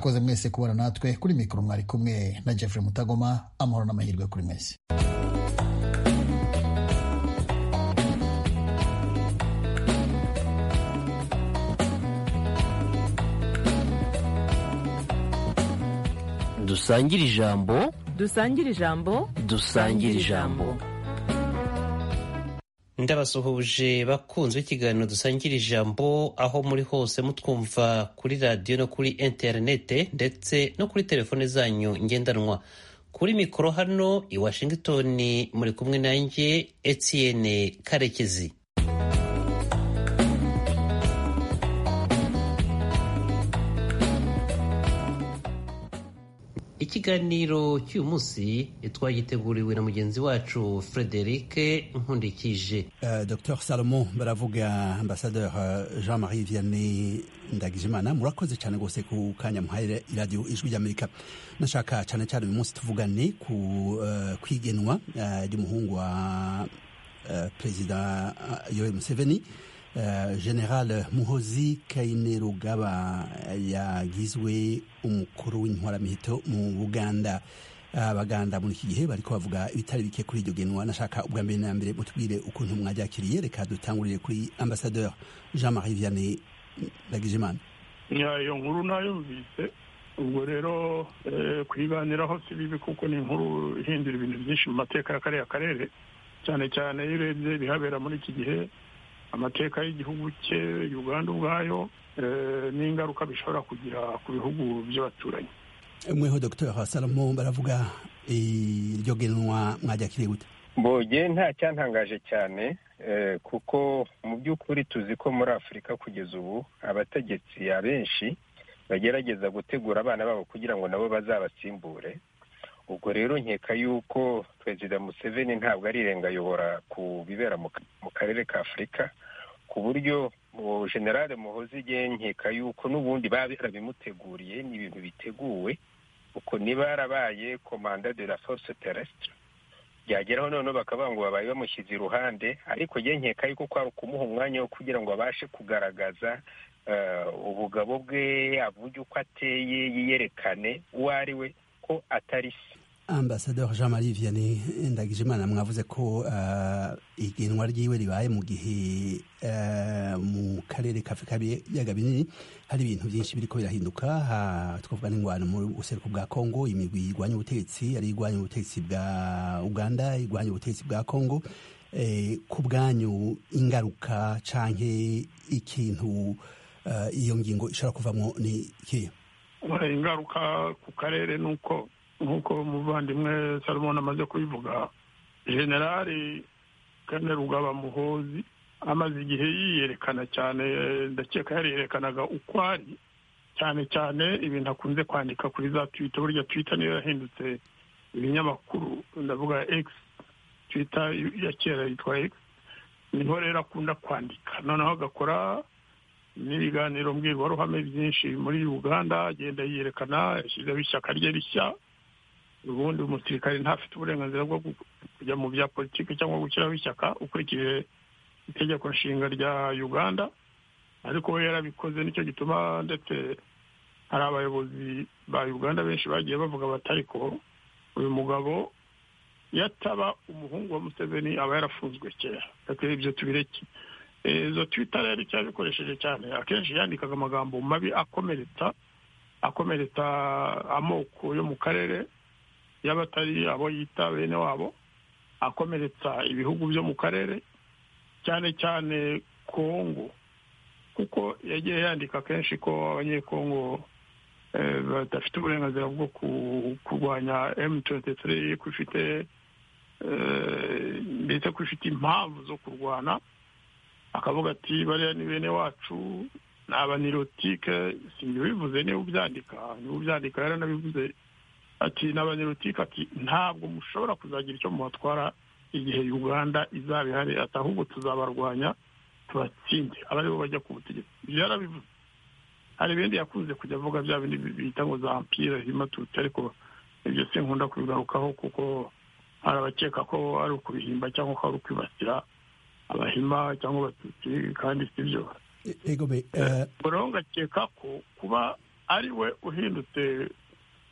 koze mwese kubara natwe kuri mikoro mwari kumwe na Jeffrey Mutagoma amahoro n'amahirwe kuri mwese dusangire ijambo dusangire ijambo dusangire ijambo ndabasuhuje bakunze ikiganiro dusangira ijambo aho muri hose mutwumva kuri radiyo no kuri interinete ndetse no kuri telefone zanyu ngendanwa kuri mikoro hano i washington muri kumwe nanjye etienne karekezi ikiganiro cy'uyu munsi twagiteguriwe na mugenzi wacu frederic nkundikije Euh, Docteur Salomon baravuga ambassadeur euh, Jean-Marie Vianney Ndagijimana murakoze cyane gose ku kanya muhaye iradiyo ijwi ry'Amerika nashaka cyane cyane uyu munsi tuvugane ku euh, kwigenwa euh, ry'umuhungu wa euh, perezida euh, Yoweri Museveni euh, General Muhozi Kainerugaba yagizwe umukuru w'intwaramiheto mu Buganda abaganda muri iki gihe bariko bavuga ibitari bike kuri iryo genwa nashaka ubwa mbere na mbere mutubwire ukuntu mwaryakiriye reka dutangurire kuri ambassadeur jean marie vianney ndagijimana Ya, iyo nkuru nayumvise ubwo rero eh, kuyiganiraho si bibi kuko ni inkuru ihindura ibintu byinshi mu mateka ya kariya karere cyane cyane iyo urebye ibihabera muri iki gihe amateka y'igihugu cye uganda ubwayo eh, n'ingaruka bishobora kugira ku bihugu by'abaturanyi mweho docteur salomo baravuga eh, iryo genwa mwaryakiriye gute Mboge nta cyantangaje cyane eh, kuko mu by'ukuri tuzi ko muri afurika kugeza ubu abategetsi abenshi bagerageza gutegura abana babo kugira ngo nabo bazabasimbure ubwo rero nkeka yuko perezida museveni ntabwo arirengayobora ku bibera mu ka- mu karere ka afurika ku buryo mu generale muhozi igihe nkeka yuko n'ubundi baba barabimuteguriye ni ibintu biteguwe uko niba yarabaye komanda de la force terrestre byageraho noneho bakavuga ngo babaye bamushyize iruhande ariko njye nkeka yuko kwari kumuha umwanya wo kugira ngo abashe kugaragaza eh, ubugabo bwe avuge uko ateye yiyerekane uwo ari we ko atari se ambassadeur jean marie vianney ndagijimana mwavuze ko eh, igenwa ryiwe ribaye mu gihe eh, mu karere ka afurika y'ibiyaga binini hari ibintu byinshi biriko birahinduka ha- twavuga n'ingwano mu buseruko bwa kongo imigwi irwanya ubutegetsi ari irwanya ubutegetsi bwa uganda irwanya ubutegetsi bwa kongo eh, ku bwanyu ingaruka canke ikintu eh, iyo ngingo ishobora kuvamo ni ikihe Eh, ingaruka ku karere ni uko nk'uko umuvandimwe salomon amaze kubivuga generali kanerugaba muhozi amaze igihe yiyerekana cyane eh, ndakeka yariyerekanaga uko ari cyane cyane ibintu akunze kwandika kuri za twita burya twita niyo yahindutse ibinyamakuru ndavuga x twita ya kera yitwa x niho rero akunda kwandika noneho agakora n'ibiganiro mbwirwaruhame byinshi muri uganda agenda yiyerekana yashyizeho ishyaka rye rishya ubundi umusirikare ntafite uburenganzira bwo gu- kujya mu bya politiki cyangwa gushyiraho ishyaka ukurikije itegeko nshinga rya uganda ariko we yarabikoze nicyo gituma ndetse hari abayobozi ba uganda benshi bagiye bavuga bati ariko uyu mugabo iyo ataba umuhungu wa museveni aba yarafunzwe kera reka ibyo tubireke Eh, izo twita rero icyo yabikoresheje cyane akenshi yandikaga amagambo mabi akomeretsa akomeretsa amoko yo mu karere yaba atari abo yita bene wabo akomeretsa ibihugu byo mu karere cyane cyane kongo kuko yagiye yandika kenshi ko abanyekongo eh, badafite uburenganzira bwo ku- kurwanya m23 ko ifite eh, ndetse ko ifite impamvu zo kurwana akavuga ati bariya ni bene wacu ni abanirotike sinjye ubivuze niba ubyandika niba ubyandika yaranabivuze ati ni abanirotike ati ntabwo mushobora kuzagira icyo mubatwara igihe uganda izaba ihari ati ahubwo tuzabarwanya tubatsinde aba aribo bajya ku butegetsi ibyo yarabivuze hari ibindi yakunze kujya avuga bya bindi bita ngo za ampire himatutsi ariko ibyo sinkunda kubigarukaho kuko hari abakeka ko ari ukubihimba cyangwa ko ari ukwibasira abahima cyangwa abatutsi kandi si byo E- ego be eh, Borongo akeka ko kuba ari we uhindutse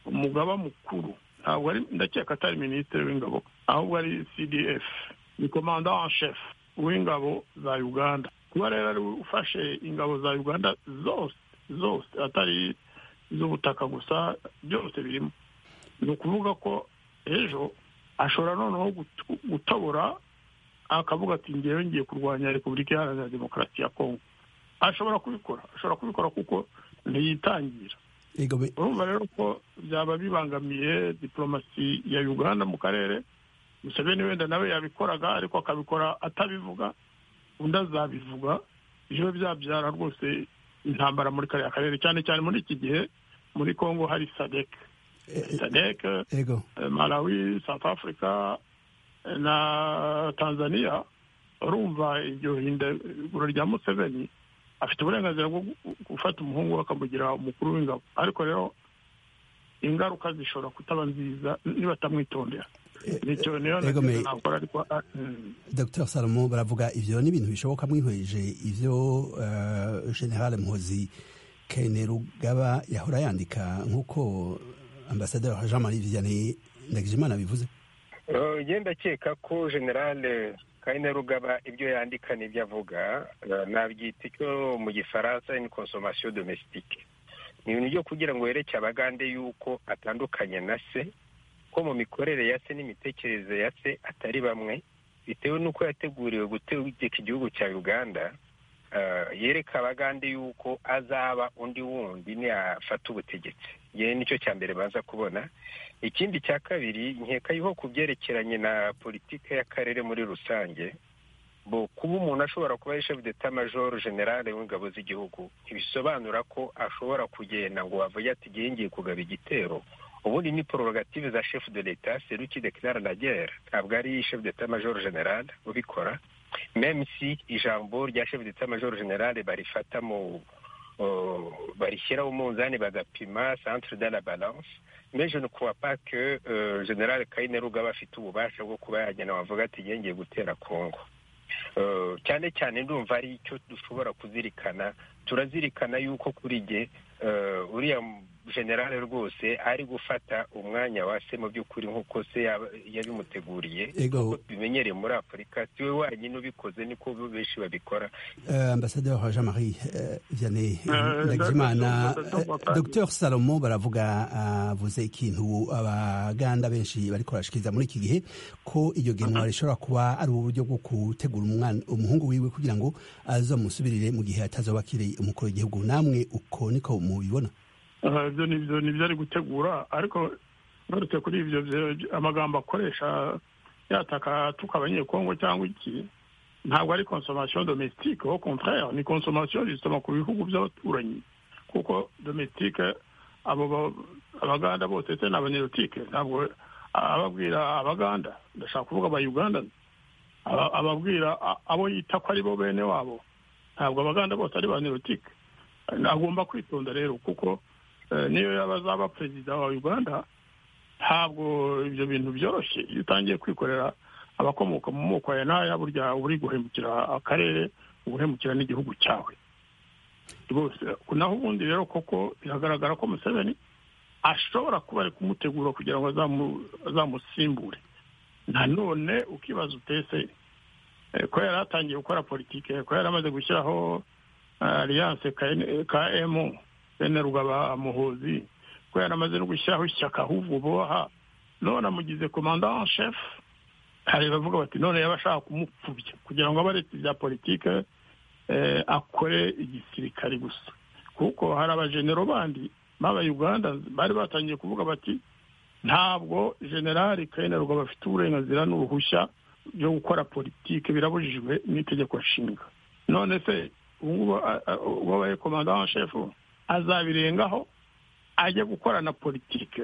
umugaba mukuru ntabwo ari ndakeka atari minisitiri w'ingabo ahubwo ari cdf ni komanda wa shefu w'ingabo za uganda kuba rero ari we ufashe ingabo za uganda zose zose atari iz'ubutaka gusa byose birimo ni ukuvuga ko ejo ashobora noneho gutu- gutabura akavuga ati ngewe ngiye kurwanya repubulika iharanira demokarasi ya kongo ashobora kubikora ashobora kubikora kuko ntiyitangira Ego be- urumva rero ko byaba bibangamiye diporomasi ya uganda mu karere museveni wenda nawe yabikoraga ariko akabikora atabivuga undi azabivuga biba byabyara rwose intambara muri kariya karere cyane cyane muri iki gihe muri kongo hari sadeke e- e- sadeke ego malawi south africa na tanzania urumva iryo hindagura rya museveni afite uburenganzira bwo gu- gufata umuhungu we akamugira umukuru w'ingabo ariko rero ingaruka zishobora kutaba nziza nibatamwitondera E- nicyo niyo Ego me- nakora ariko ah, mm. Dr Salomo baravuga ivyo ni ibintu bishoboka mwihweje ivyo eh, General Mhozi Kainerugaba yahora yandika nk'uko ambasaderi Jean Marie Vianney Ndagijimana bivuze Eh, njye ndakeka ko generale kayine rugaba ibyo yandika n'ibyo avuga eh, nabyita icyo mu gifaransa ni consommation domestique ni ibintu byo kugira ngo yereke abagande yuko atandukanye na se ko mu mikorere ya se n'imitekerereze ya se atari bamwe bitewe n'uko yateguriwe gutegeka igihugu cya uganda eh, yereka abagande yuko azaba undi wundi niyafata ubutegetsi yewe nicyo cya mbere baza kubona ikindi cya kabiri nkeka yuko ku byerekeranye na politiki y'akarere muri rusange bo kuba umuntu ashobora kuba ari chef d'état major generale w'ingabo z'igihugu ntibisobanura ko ashobora kugenda ngo wavuge ati igihe ngiye kugaba igitero ubundi ni prorogative za chef de l'état c'est lui qui déclare la guerre ntabwo ari chef d'état major generale ubikora même si ijambo rya chef d'état major generale barifata mu euh, barishyiraho umunzani bagapima centre de la balance mais je ne crois pas que euh, général Kainerugaba afite ububasha bwo kuba yagenda bavuga ati "Ngiye ngiye gutera Kongo Eh, cyane cyane ndumva ari icyo dushobora kuzirikana turazirikana yuko kuri jye eh, uriya generale rwose ari gufata umwanya wa se mu by'ukuri nk'uko se yaba- yabimuteguriye ego Nk'uko tubimenyereye muri afurika siwe wenyine ubikoze niko benshi babikora eh, ambasaderi Jean Marie eh, Vianney Eh, Ndagijimana ndakumva, ndakumva. eh, Dr Salomo baravuga avuze ikintu abaganda benshi bariko barashikiriza muri iki gihe ko iryo genwa rishobora kuba ari uburyo bwo gutegura umwana umuhungu wiwe kugira ngo azomusubirire mu gihe atazoba akiri umukuru w'igihugu namwe uko niko mubibona Ah, ibyo ni ibyo ni ibyo ari gutegura ariko nturutse kuri ibyo byo- amagambo akoresha yataka atuka abanyekongo cyangwa iki ntabwo ari consommation domestique au contraire ni consommation justement ku bihugu by'abaturanyi kuko domestique abo ba- abaganda bose se n'abanyerotique ntabwo ababwira abaganda ndashaka kuvuga abayuganda aba- ababwira a- abo yita ko ari bo bene wabo ntabwo abaganda bose ari ba nerotike agomba kwitonda rero kuko eh, niyo yaba azaba perezida wa uganda ntabwo ibyo bintu byoroshye iyo utangiye kwikorera abakomoka mu moko aya n'aya burya uba uri guhemukira akarere uba uhemukira n'igihugu cyawe rwose naho ubundi rero koko biragaragara ko museveni ashobora kuba ari kumutegura kugira ngo azamu- azamusimbure nanone ukibaza utese eh, ko yari atangiye gukora politike ko yari amaze gushyiraho alliance KN km bene rugaba muhuzi ko yaramaze no gushyiraho ishyaka ahubwo boha none amugize komanda en chef hari bavuga bati none yaba ashaka kumupfubya kugira ngo abaretse ibya politike eh, akore igisirikare gusa kuko hari abajenero bandi baba uganda bari batangiye kuvuga bati ntabwo generali kayinerwa bafite uburenganzira n'uruhushya byo gukora politike birabujijwe n'itegeko nshinga none se ubu ngubu a- a- uwabaye komanda wa shefu azabirengaho ajye gukorana politike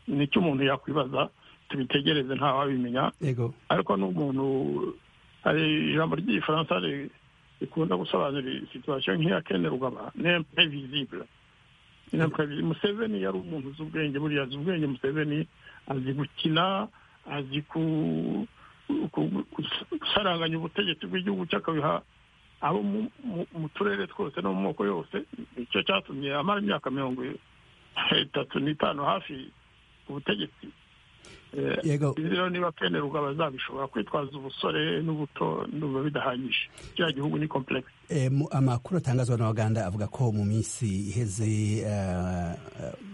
nicyo umuntu yakwibaza tubitegereze ntawabimenya ego ariko n'umuntu hari ijambo ry'igifaransa ri- rikunda gusobanura situwasiyo nk'iya kenerwaba nemprevisible nemprevisible museveni yari umuntu uzi ubwenge buriya azi ubwenge museveni azi gukina azi ku- ku- ku- gusaranganya ubutegetsi bw'igihugu cye akabiha abo mu- mu- mu turere twose no mu moko yose icyo cyatumye amara imyaka mirongo itatu n'itanu hafi ubutegetsi Eh, Yego. izi rero niba pene rugaba zabishobora kwitwaza ubusore n'ubuto ndumva bidahanyije kiriya gihugu ni complexe E, mu- amakuru atangazwa n'abaganda avuga ko mu minsi iheze eh,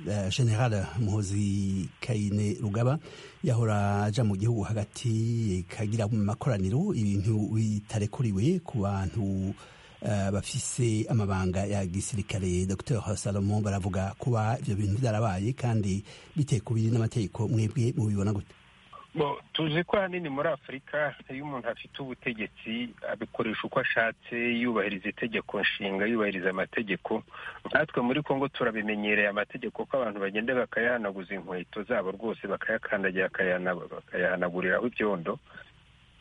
eh, general muhozi kayine rugaba yahora aja mu gihugu hagati kagira mu makoraniro ibintu bitarekuriwe ku bantu eh, bafise amabanga ya gisirikare dr salomo baravuga kuba ivyo bintu vyarabaye kandi bitekubiri n'amategeko mwebwe mubibona gute Bo, tuzi ko ahanini muri afurika iyo umuntu afite ubutegetsi abikoresha uko ashatse yubahiriza itegeko nshinga yubahiriza amategeko natwe muri congo turabimenyereye amategeko ko abantu bagenda bakayahanaguza inkweto zabo rwose bakayakandagira bakayahana- bakayahanaguriraho ibyondo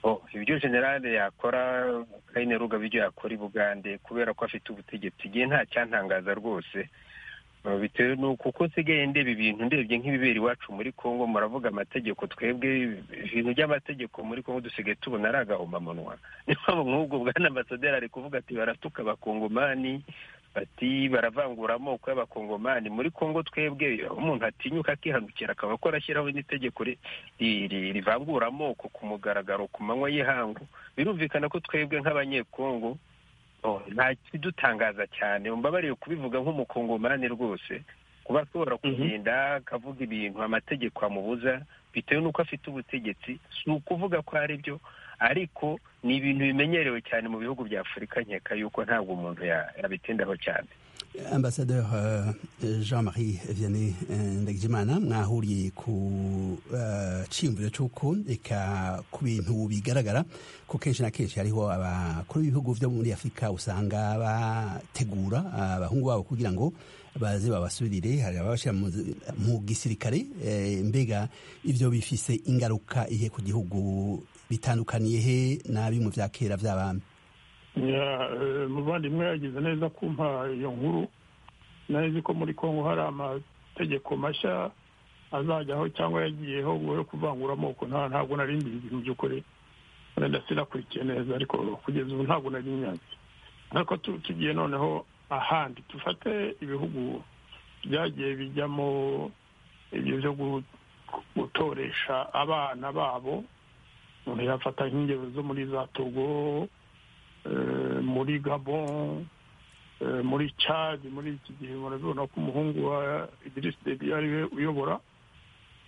Bo, ibyo generale yakora kayine ruga ibyo yakora i bugande kubera ko afite ubutegetsi igihe nta cyantangaza rwose Uh, bitewe nuko uko nsigaye ndeba ibintu ndebye nk'ibibera iwacu muri congo muravuga amategeko twebwe ibintu by'amategeko muri congo dusigaye tubona ari agahomamunwa niyo mpamvu nk'ubwo bwana ambasaderi ari kuvuga ati baratuka abakongomani bati baravangura amoko y'abakongomani muri congo twebwe umuntu atinyuka akihanukira akaba akora ashyiraho n'itegeko ri- ri- ri- rivangura amoko ku mugaragaro ku manywa y'ihangu birumvikana ko twebwe nk'abanyekongo Oh, nta kidutangaza cyane mbabariye kubivuga nk'umukongomani rwose kuba ashobora kugenda akavuga ibintu amategeko amubuza bitewe n'uko afite ubutegetsi si ukuvuga ko ari byo ariko ni ibintu bimenyerewe cyane mu bihugu bya afurika nkeka yuko ntabwo umuntu ya- yabitindaho cyane Ambassadeur euh, Jean-Marie Vianney euh, Ndagijimana mwahuriye ku euh, ciyumviro cy'uko reka ku bintu bigaragara ko kenshi na kenshi hariho abakuru b'ibihugu byo muri Afurika usanga bategura abahungu babo kugira ngo baze babasubirire hari ababashyira mu mu gisirikare eh, mbega ibyo bifise ingaruka ihe ku gihugu bitandukaniye he nabi mu bya kera by'abami Ya, eh, muvandimwe yagize neza kumpa iyo nkuru nari ko muri congo hari amategeko mashya azajyaho cyangwa yagiyeho ngo yo kuvangura amoko nta ntabwo nari mbizi mu by'ukuri wenda sinakurikiye neza ariko kugeza ubu ntabwo nari nyanze ariko tu- tugiye noneho ahandi dufate ibihugu byagiye bijyamo ibyo byo gu- gutoresha abana babo umuntu yafata nk'ingero zo muri za togo eh, muri gabon eh, muri chad muri iki gihe murabibona ko umuhungu wa idirisi debi ari we uyobora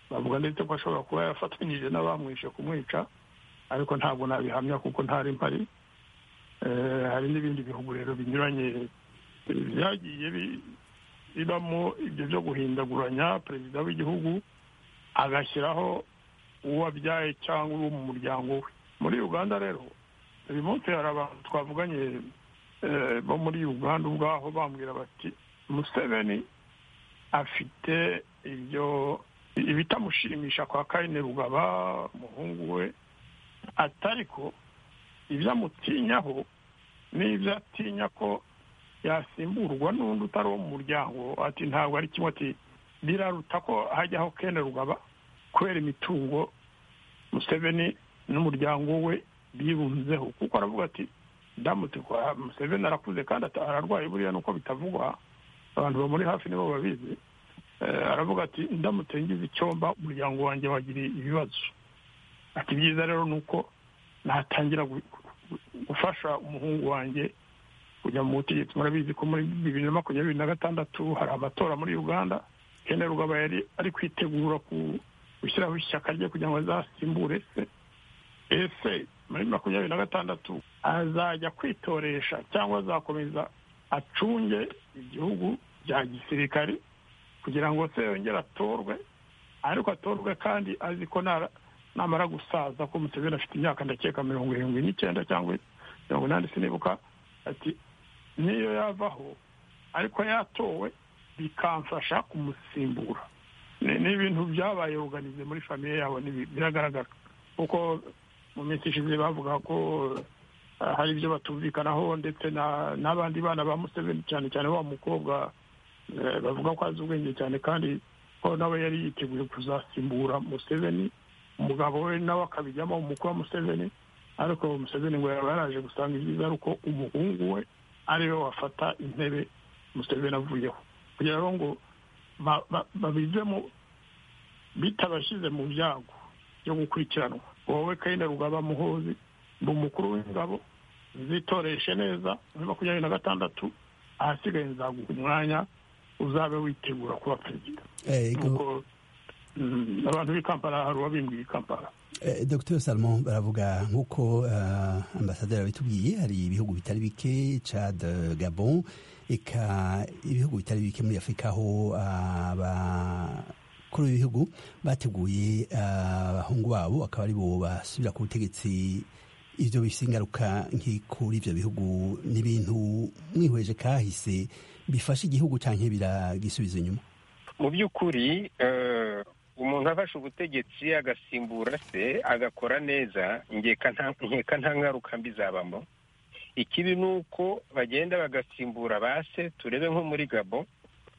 bavuga ndetse ko ashobora kuba yafatanyije n'abamwishe kumwica ariko ntabwo nabihamya kuko ntari mpari Eh, hari n'ibindi bihugu rero binyuranye eh, byagiye bi- bibamo ibyo byo guhindaguranya perezida w'igihugu agashyiraho uwo abyaye cyangwa uwo mu muryango we muri uganda rero uyu munsi hari abantu twavuganye eh, bo muri uganda ubwaho bambwira bati museveni afite ibyo ibitamushimisha kwa kayine rugaba umuhungu we atari ko ibyo amutinyaho n'ibyo atinya ko yasimburwa n'undi utari uwo mu muryango ati ntabwo ari kimwe ati biraruta ko hajyaho kene rugaba kubera imitungo museveni n'umuryango we bibunzeho kuko aravuga ati ndamutse kwa museveni arakuze kandi ata- ararwaye buriya nuko bitavugwa abantu bamuri hafi nibo babizi Eh, aravuga ati ndamutse ngize icyomba umuryango wanjye wagira ibibazo ati byiza rero ni uko natangira gu- gu- gufasha umuhungu wanjye kujya mu butegetsi murabizi ko muri bibiri na makumyabiri na gatandatu hari amatora muri uganda kene rugaba yari ari kwitegura ku- gushyiraho ishyaka rye kugira ngo azasimbure se ese muri makumyabiri na gatandatu azajya kwitoresha cyangwa azakomeza acunge igihugu bya gisirikare kugira ngo se yongere atorwe ariko atorwe kandi azi ko nara- namara gusaza ko museveni afite imyaka ndakeka mirongo irindwi n'icyenda cyangwa mirongo inani sinibuka ati niyo yavaho ariko yatowe bikamfasha kumusimbura Ni- ni ibintu byabaye organize muri famiye yabo nibi- biragaragara kuko mu minsi ishize bavuga ko eh, hari ibyo batumvikanaho ndetse na- n'abandi bana ba museveni cyane cyane wa mukobwa eh, bavuga ko azi ubwenge cyane kandi ko nawe yari yiteguye kuzasimbura museveni umugabo we nawe akabijyamo umukuru wa museveni ariko museveni ngo yaba yaraje gusanga ibyiza ari uko umuhungu we ariwe wafata intebe museveni avuyeho kugira ngo ngo ba- ba- babivemo bitabashyize mu byago byo gukurikiranwa wowe kayine rugaba muhozi ni umukuru w'ingabo zitoreshe neza muri makumyabiri na gatandatu ahasigaye nzaguha umwanya uzabe witegura kuba perezida ego nuko mm, abantu b'i kampala hari uwabimbwiye i kampala Eh, Dr Salomon baravuga nk'uko eh, ambasaderi abitubwiye hari ibihugu bitari bike Chad eh, Gabon eka ibihugu bitari bike muri Afurika aho ah, abakuru b'ibihugu bateguye ah, abahungu babo akaba ari bo basubira ku butegetsi ibyo bifite ingaruka nk'ikuri ibyo bihugu n'ibintu mwihweje kahise bifasha igihugu cyangwa biragisubiza inyuma mu by'ukuri eh, umuntu afashe ubutegetsi agasimbura se agakora neza nkeka nta nkeka nta ngaruka mbi zabamo ikibi ni uko bagenda bagasimbura ba se turebe nko muri gabo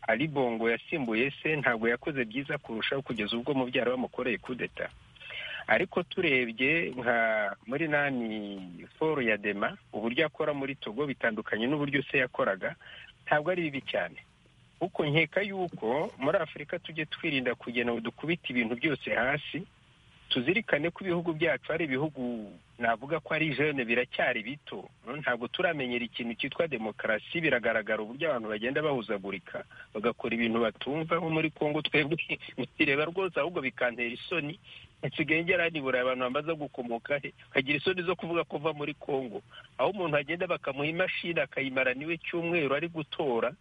ali bongo yasimbuye se ntabwo yakoze byiza kurushaho kugeza ubwo mubyara bamukoreye kudeta ariko turebye nka muri nani foru ya dema uburyo akora muri togo bitandukanye n'uburyo se yakoraga ntabwo ari bibi cyane kuko nkeka yuko muri afurika tujye twirinda kugira ngo dukubite ibintu byose hasi tuzirikane ko ibihugu byacu ari ibihugu navuga ko ari jene biracyari bito ntabwo turamenyera ikintu cyitwa demokarasi biragaragara uburyo abantu bagenda bahuzagurika bagakora ibintu batumva nko muri kongo twebwe mutireba rwose ahubwo bikantera isoni nsigaye ngera nibura abantu bamaze gukomoka he kagira isoni zo kuvuga ko uva muri kongo aho umuntu agenda bakamuha imashini akayimara niwe cyumweru ari gutora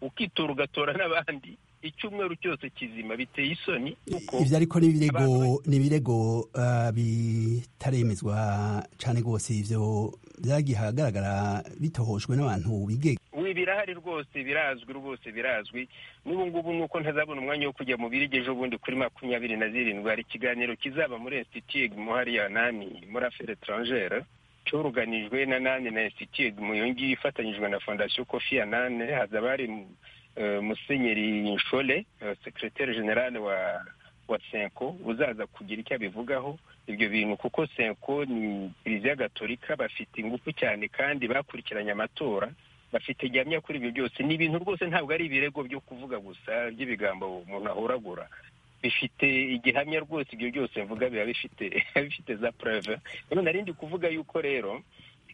ukitora ugatora n'abandi icyumweru cyose kizima biteye isoni kuko ibyo ariko ni ibirego abantu- ni ibirego ah, bitaremezwa cyane rwose ibyo byagiye ahagaragara bitohoshwe n'abantu bigega we birahari rwose birazwi rwose birazwi n'ubu ngubu nuko ntazabona umwanya wo kujya mu birigi ejo bundi kuri makumyabiri na zirindwi hari ikiganiro kizaba muri institut mu hariya nani muri affaire étrangère cyoruganijwe na nani na institut mu iyo ngiyo ifatanyijwe na fondation kofi ya nane hazaba hari eh, musenyeri nshole eh, secrétaire général wa wa senko uzaza kugira icyo abivugaho ibyo bintu kuko senko ni kiliziya gatolika bafite ingufu cyane kandi bakurikiranye amatora bafite gihamya kuri ibyo byose ni ibintu rwose ntabwo ari ibirego byo kuvuga gusa by'ibigambo umuntu ahoragura bifite igihamya rwose ibyo byose mvuga biba bifite bifite za preve rero nari ndi kuvuga yuko rero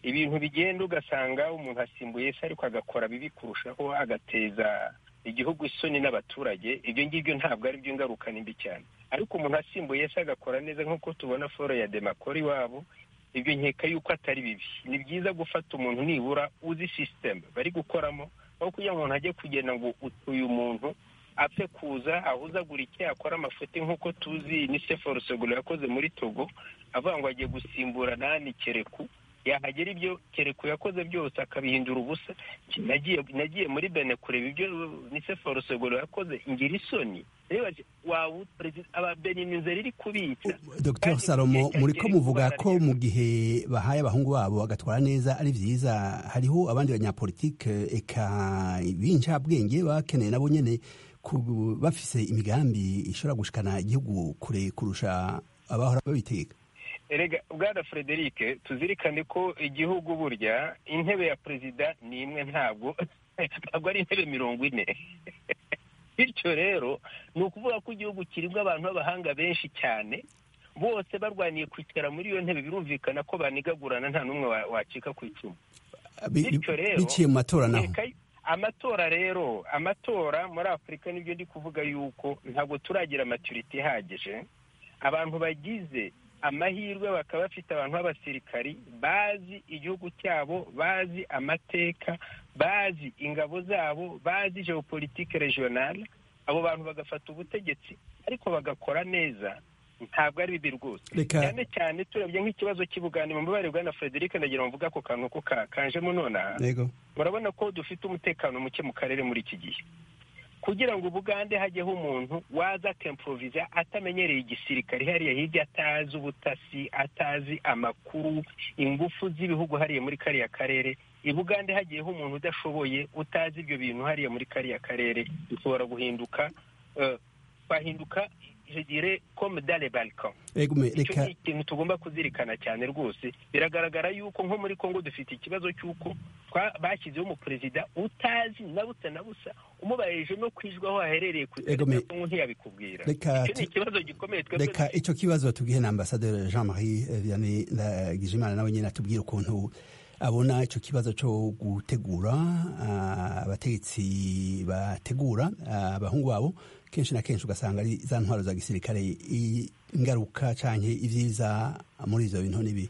ibintu bigenda ugasanga umuntu asimbuye se ariko agakora bibi kurushaho agateza igihugu isoni n'abaturage ibyo ngibyo ntabwo ari byo ngaruka ni mbi cyane ariko umuntu asimbuye se agakora neza nk'uko tubona foro ya demakora iwabo ibyo nkeka yuko atari bibi ni byiza gufata umuntu nibura uzi sisiteme bari gukoramo aho kugira ngo umuntu ajye kugenda ngo ut- uyu muntu apfe kuza ahuzagurike akora amafuti nk'uko tuzi ni seforo seguro yakoze muri togo avuga ngo agiye gusimbura nani kereku yahagera ibyo kereku yakoze byose akabihindura ubusa nagiye nagiye muri bene kureba ibyo niseforo seguro yakoze ngira isoni reba waba perezida ababeni inzara iri kubitsa dr Kandi salomo igihe muri ko cyagera muvuga kuba ko mu gihe bahaye abahungu babo bagatwara neza ari byiza hariho abandi banyapolitike eka b'incabwenge bakeneye nabo nyine ku- bafise imigambi ishobora gushikana igihugu kure kurusha abahora babitegeka erega bwana frederic tuzirikane ko igihugu burya intebe ya perezida ni imwe ntabwo ntabwo ari intebe mirongo ine bityo rero ni ukuvuga ko igihugu kirimo abantu b'abahanga benshi cyane bose barwaniye kwicara muri iyo ntebe birumvikana ko banigagurana nta n'umwe wa- wacika ku icumu Bi- Bityo rero, biciye mu matora naho Reka- amatora rero amatora muri afurika nibyo ndi kuvuga yuko ntabwo turagira maturite ihagije abantu bagize amahirwe bakaba bafite abantu b'abasirikari bazi igihugu cyabo bazi amateka bazi ingabo zabo bazi geopolitike regionale abo bantu bagafata ubutegetsi ariko bagakora neza ntabwo ari bibi rwose Reka- cyane cyane turebye nk'ikibazo cy'ubugande mu mubare bwa na frederic ndagira ngo mvuge ako kantu ko ka- kanjemo nonaha yego murabona ko dufite umutekano muke mu karere muri iki gihe kugira ngo ubugande hajyeho umuntu waza akemporoviza atamenyereye igisirikare hariya hirya atazi ubutasi atazi amakuru ingufu z'ibihugu hariya muri kariya karere ibugande hagiyeho umuntu udashoboye utazi ibyo bintu hariya muri kariya karere dushobora guhinduka eh, twahinduka je dire comme dans les balcons ego me icyo reka ni ikintu tugomba kuzirikana cyane rwose biragaragara yuko nko muri congo dufite ikibazo cy'uko twa- bashyizeho umuperezida utazi na busa na busa umubarije no kwijwa aho aherereye ku Ego me- kongo ntiyabikubwira Reka icyo ni tu- ikibazo gikomeye twebwe reka icyo kibazo tubwihe na ambasaderi jean marie eh, vianney ndagijimana nawe nyine atubwire ukuntu abona icyo kibazo cyo gutegura ah, abategetsi bategura ah, abahungu babo kenshi na kenshi ugasanga ari za ntwaro za gisirikare i- ingaruka canke ivyiza muri ivyo bintu n'ibi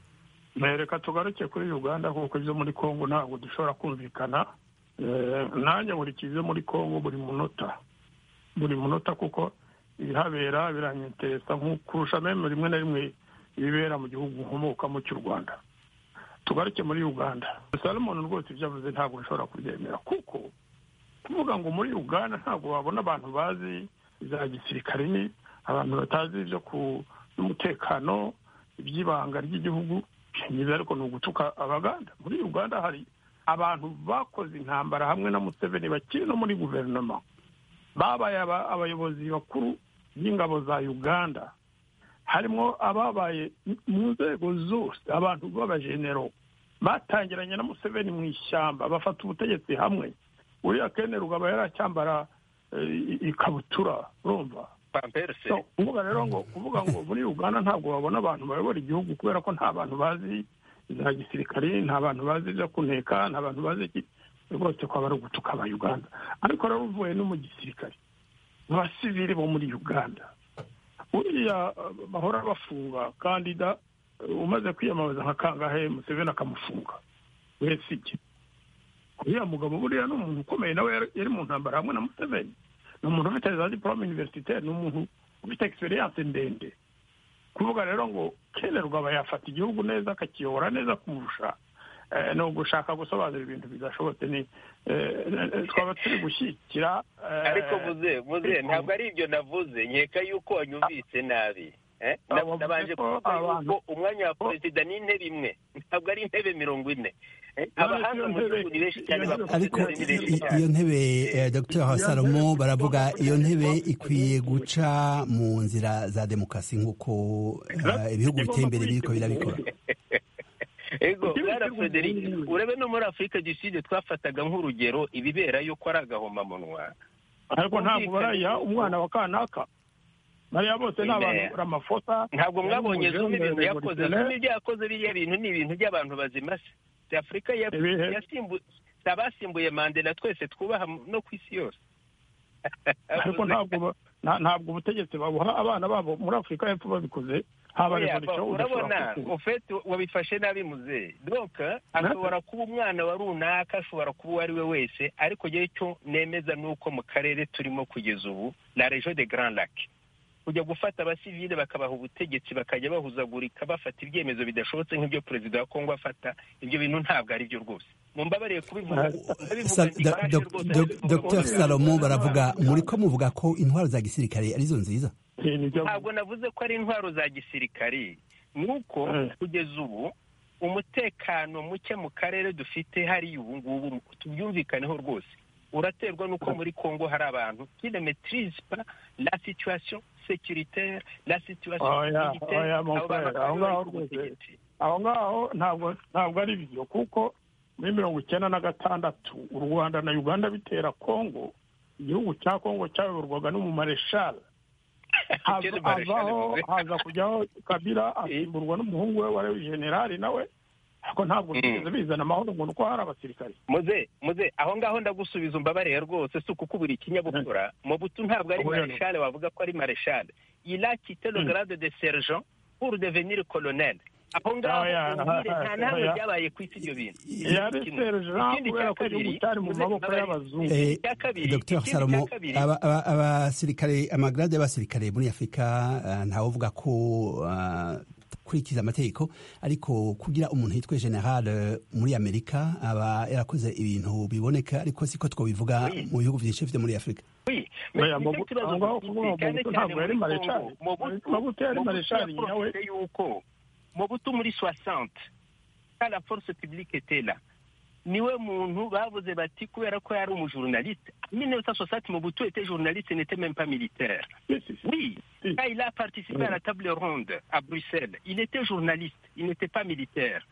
reka tugaruke kuri uganda kuko ibyo muri congo ntabwo dushobora kumvikana Eh, nanjye nkurikiye ibyo muri congo buri munota buri munota kuko ibihabera biranyeteresa nko kurusha meme rimwe na rimwe ibibera mu gihugu nkomokamo cy'u rwanda tugaruke muri uganda salomon rwose ibyo avuze ntabwo nshobora kubyemera kuko kuvuga ngo muri uganda ntabwo wabona abantu bazi za gisirikare abantu batazi ibyo ku by'umutekano iby'ibanga ry'igihugu byiza ariko ni ugutuka abaganda muri uganda hari abantu bakoze intambara hamwe na museveni bakiri no muri guverinoma babaye aba- abayobozi bakuru b'ingabo za uganda harimo ababaye mu nzego zose abantu b'abajenero batangiranye na museveni mu ishyamba bafata ubutegetsi hamwe uriya kene rugaba yari acyambara eh, ikabutura urumva pamperse So, kuvuga rero ngo kuvuga ngo muri uganda ntabwo babona abantu bayobora igihugu kubera ko nta bantu bazi za gisirikare nta bantu bazi ibyo kuneka nta bantu bazi iki rwose kwaba ari ugutuka aba uganda ariko rero uvuye no mu gisirikare abasivili bo muri uganda uriya eh, bahora bafunga kandida eh, umaze kwiyamamaza nka kangahe museveni akamufunga wesige uriya mugabo buriya ni umuntu ukomeye nawe yari- yari mu ntambara hamwe na museveni ni umuntu ufite za diporome universitaire ni umuntu ufite egisperiyanse ndende kuvuga rero ngo kenerwa yafata igihugu neza akakiyobora neza kumurusha eh, ni ugushaka gusobanura ibintu bidashobotse ni eh, eh, twaba turi gushyigikira eh, ariko vuze vuze ariko- ntabwo ari ibyo navuze nkeka yuko wanyumvise nabi Eh, na- Abo bavuze nabanje ko kuvuga abantu- yuko umwanya wa perezida ni intebe imwe ntabwo ari intebe mirongo ine Eh, None abahanga iyo mu ntebe- gihugu ni benshi cyane iyo ntebe- bakunze ariko kuba ni benshi i- cyane. iyo ntebe eh, dr salomo baravuga iyo ntebe ikwiye guca mu nzira za demokarasi nk'uko ah, ibihugu biteye imbere biriko birabikora ego Igihugu bwana cy'u frederic Burundi. urebe no muri afurika du sud twafataga nk'urugero ibibera yuko ari agahomamunwa ariko ntabwo barayiha umwana wa kanaka bariya bose ni abantu bakora amafosa ntabwo mwabonye Umujembe, zumwe ibintu yakoze revolutionnaire. zumwe ibyo yakoze biriya bintu ni ibintu by'abantu bazima se si afurika ya- Ibihe. yasimbu- si abasimbuye mandela twese twubaha mu- no ku isi yose ariko ntabwo ba- nta- ntabwo ubutegetsi babuha abana babo muri afurika y'epfo babikoze haba Oya, revolution urabona udashobora kukuba ofeti wabifashe nabi muzehe donc ashobora kuba umwana wa runaka ashobora kuba uwo ari we wese ariko ngewe icyo nemeza ni uko mu karere turimo kugeza ubu la region de grand lac kujya gufata abasivile bakabaha ubutegetsi bakajya bahuzagurika bafata ibyemezo bidashobotse nk'ibyo perezida wa kongo afata ibyo bintu ntabwo ari byo rwose mumbabariye kubivuga ndabivuga Sa- ndi da- kashe dok- rwose dok- ndabivuga Dr kuko- salomo baravuga muri ko muvuga ko intwaro za gisirikare arizo nziza Eh, nibyo- ntabwo navuze ko ari intwaro za gisirikari ni uko Mm. kugeza ubu umutekano muke mu karere dufite hariya ubu ngubu tubyumvikaneho rwose uraterwa n'uko muri congo hari abantu qui ne maîtrise pas la situation sécuritaire la situation Oya, militaire oya, mon abo frère, bantu bakaba aho ngaho bari ku rwose. butegetsi. aho ngaho ntabwo ntabwo ari byo kuko muri mirongo icyenda na gatandatu u rwanda na uganda bitera kongo igihugu cya kongo cyayoborwaga n'umumareshal Kera Marshal avaho Mugabe. haza kujyaho kabila asimburwa n'umuhungu we wari generali nawe ariko ntabwo Mm. bigeze bizana amahoro ngo ni uko hari abasirikare muze muze aho ngaho ndagusubiza umbabarire rwose si ukukubura ikinyabupfura mu butu ntabwo ari Oya, no. mareshale wavuga ko ari mareshale ila kite le Mm. grade de sergent pour devenir colonel aho ngaho Oya, umbwire aha, nta nahamwe oya. byabaye ku isi ibyo bintu yari Kimwe. sergent Ikindi cya kubera ko kabiri, igihugu cyari mu muze maboko mbabarire. y'abazungu Eh, Icya kabiri, Dr ikindi cya salomo kabiri. aba- aba- abasirikare amagarade y'abasirikare muri afurika ah, ntawe uvuga ko ah, kurikiza amategeko ariko kugira umuntu yitwa general eh, muri amerika aba yarakoze ibintu biboneka ariko siko twabivuga mu bihugu byinshi byo muri afurika Oui, mais Oya, nicyo Mobutu- kibazo aho ngaho dufite, kuvuga ngo cyane Mobutu cyane ntabwo yari muri marechal. Congo. Mobutu- Mobutu yari Mobutu marechal yaprofité yuko Mobutu muri 60 quand la force publique était là niwe muntu bavuze bati kubera ko yari umujurnaliste minota sosati mu butu ete journaliste n'ete même pas militaire oui Mm. quand il a participé à la table ronde à Bruxelles il était journaliste il n'était pas militaire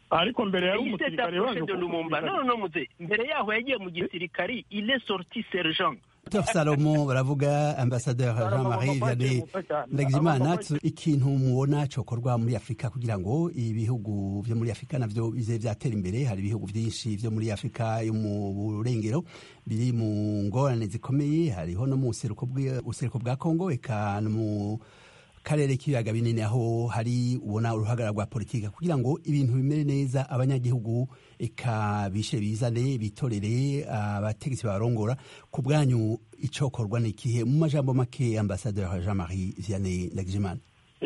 ariko mbere yari il s'est umusirikare approché waje de Lumumba non non muze mbere yaho yagiye mu gisirikari il est sorti sergent Dr salomo baravuga ambasaderi jean marie vianney ndagijimana tu- ikintu mubona cyokorwa muri afurika kugira ngo ibihugu byo muri afurika nabyo bize byatera imbere hari ibihugu byinshi byo muri afurika yo mu burengero biri mu ngorane zikomeye hariho no mu buseruko bw'i- buseruko bwa kongo eka no mu karere k'ibiyaga binini aho hari ubona uruhagarara rwa politika kugira ngo ibintu bimere neza abanyagihugu eka bishe bizane bitorere abategetsi barongora ku bwanyu icyokorwa ni ikihe mu majambo make ambasaderi jean marie vianney ndagijimana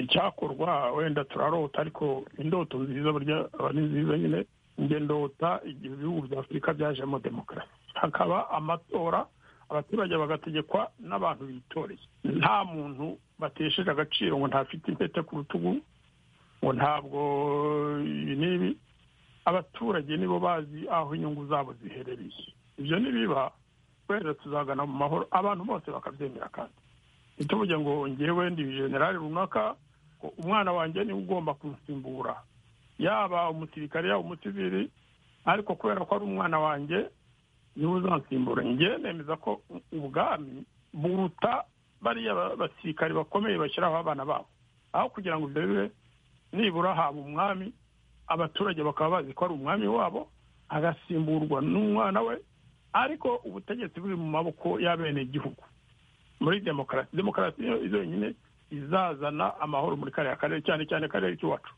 icyakorwa wenda turarota ariko indoto nziza burya aba ni nziza nyine njye ndota igihe ibihugu bya afurika byajemo demokarasi hakaba amatora abaturage bagategekwa n'abantu bitoreye nta muntu batesheje agaciro ngo ntafite impeta ku rutugu ngo ntabwo ibi n'ibi abaturage nibo bazi aho inyungu zabo ziherereye ibyo nibiba wenda tuzagana mu mahoro abantu bose bakabyemera kandi ntituvuge ngo ngewe ndi generali runaka ngo umwana wanjye niwe ugomba kunsimbura yaba umusirikare yaba umusivili ariko kubera ko ari umwana wanjye niwe uzansimbura njye nemeza ko ubwami buruta bariya ba- basirikare bakomeye bashyiraho abana babo aho kugira ngo ibyo bibe nibura haba umwami abaturage bakaba bazi ko ari umwami wabo agasimburwa n'umwana we ariko ubutegetsi buri mu maboko y'abenegihugu muri demokarasi demokarasi niyo izo yonyine izazana amahoro muri kariya karere cyane cyane akarere k'iwacu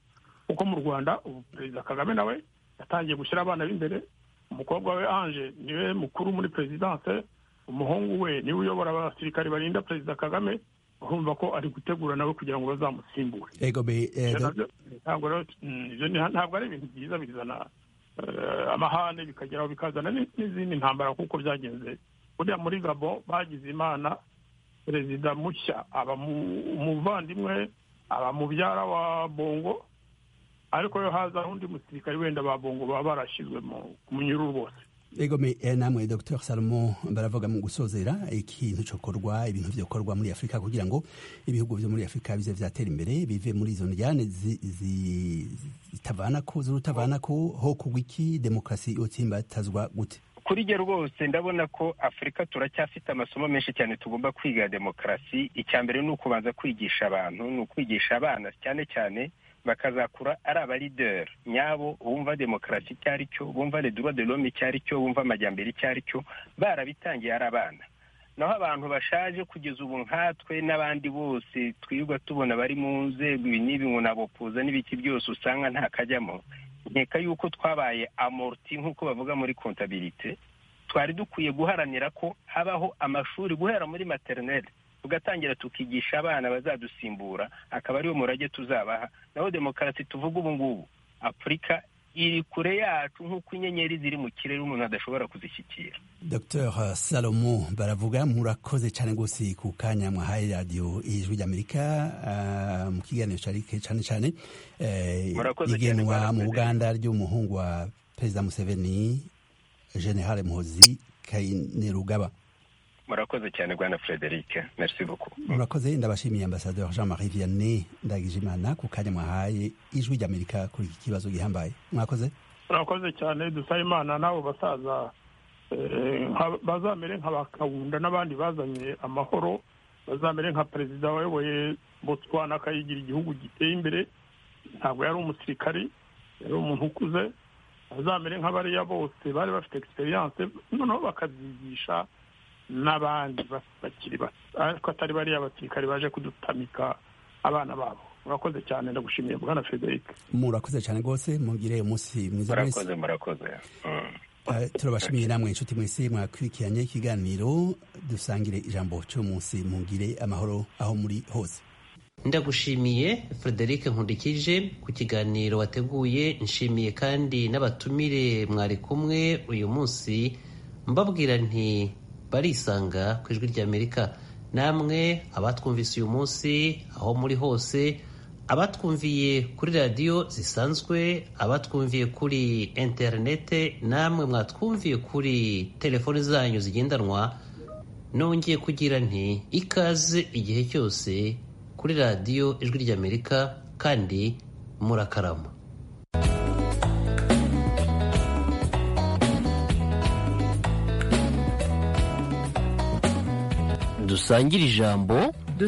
kuko mu rwanda ubu perezida kagame nawe yatangiye gushyira abana b'imbere umukobwa we anje niwe mukuru muri perezidanse umuhungu we niwe uyobora abasirikare barinda perezida kagame urumva ko ari gutegura nawe kugira ngo bazamusimbure ego be eh, Ibyo do- nabyo- ntabwo rero mm, ibyo ni- ntabwo ari ibintu byiza bizana eh, amahane bikageraho bikazana ni- n'izindi ntambara kuko byagenze buriya muri gabo bagize imana perezida mushya aba mu- umuvandimwe aba mubyara wa bongo ariko yo haza undi musirikare wenda ba bongo baba barashyizwe mu mu munyururu bose ego me eh, namwe dr salomo baravuga mu gusozera ikintu cyokorwa ibintu byokorwa muri afurika kugira ngo ibihugu byo muri afurika bize vyatera imbere bive muri izo njyane zi- zi- zitavanako zirutavanako ho kugwa iki demokarasi yotsimbatazwa gute kuri jye rwose ndabona ko afurika turacyafite amasomo menshi cyane tugomba kwiga ya demokarasi icya mbere ni ukubanza kwigisha abantu ni ukwigisha abana cyane cyane bakazakura ari abarideri nyabo bumva demokarasi icyo ari cyo bumva redura de lome icyo ari cyo bumva amajyambere icyo ari cyo barabitangiye ari abana naho abantu bashaje kugeza ubu nkatwe n'abandi bose twirirwa tubona bari mu nzego ibi n'ibi ngo nabopuza n'ibiki byose usanga nta kajyamo nkeka yuko twabaye amorti nk'uko bavuga muri kontabirite twari dukwiye guharanira ko habaho amashuri guhera muri materineri tugatangira tukigisha abana bazadusimbura akaba ariwo murage tuzabaha naho demokarasi tuvuga ubu ngubu afurika iri kure yacu nk'uko inyenyeri ziri mu kirere umuntu adashobora kuzishyikira dr salomo baravuga murakoze cyane rwose ku kanya mwahaye radiyo ijwi ry'amerika ah, mu kiganiro cyari cyane cyane eh, Murakoze cyane, igenwa mu mwarakoze. buganda ry'umuhungu wa perezida museveni generale muhozi kainerugaba murakoze cyane bwana frederic merci beaucoup murakoze ndabashimiye ambasaderi jean marie vianney ndagijimana ku kanya mwahaye ijwi ry'amerika kuri iki kibazo gihambaye mwakoze murakoze cyane dusaba imana n'abo basaza eh, nka- bazamere nka ba kawunda n'abandi bazanye amahoro bazamere nka perezida wayoboye botswana akayigira igihugu giteye imbere ntabwo yari umusirikari yari umuntu ukuze bazamere nk'abariya bose bari bafite egisperiyanse noneho bakabyigisha n'abandi ba- bakiri bato ariko atari bariya basirikari baje kudutamika abana babo murakoze cyane ndagushimiye bwana frederic murakoze cyane rwose mugire umunsi mwiza mwese murakoze murakoze Mm. Eh, turabashimiye namwe inshuti mwese mwakurikiranye ikiganiro dusangire ijambo cy'umunsi mugire amahoro aho muri hose ndagushimiye frederic nkundikije ku kiganiro wateguye nshimiye kandi n'abatumire mwari kumwe uyu munsi mbabwira nti barisanga ku ijwi ry'amerika namwe abatwumvise uyu munsi aho muri hose abatwumviye kuri radiyo zisanzwe abatwumviye kuri interinete namwe mwatwumviye kuri telefoni zanyu zigendanwa nongeye kugira nti ikaze igihe cyose kuri radiyo ijwi ry'amerika kandi murakarama dusangire ijambo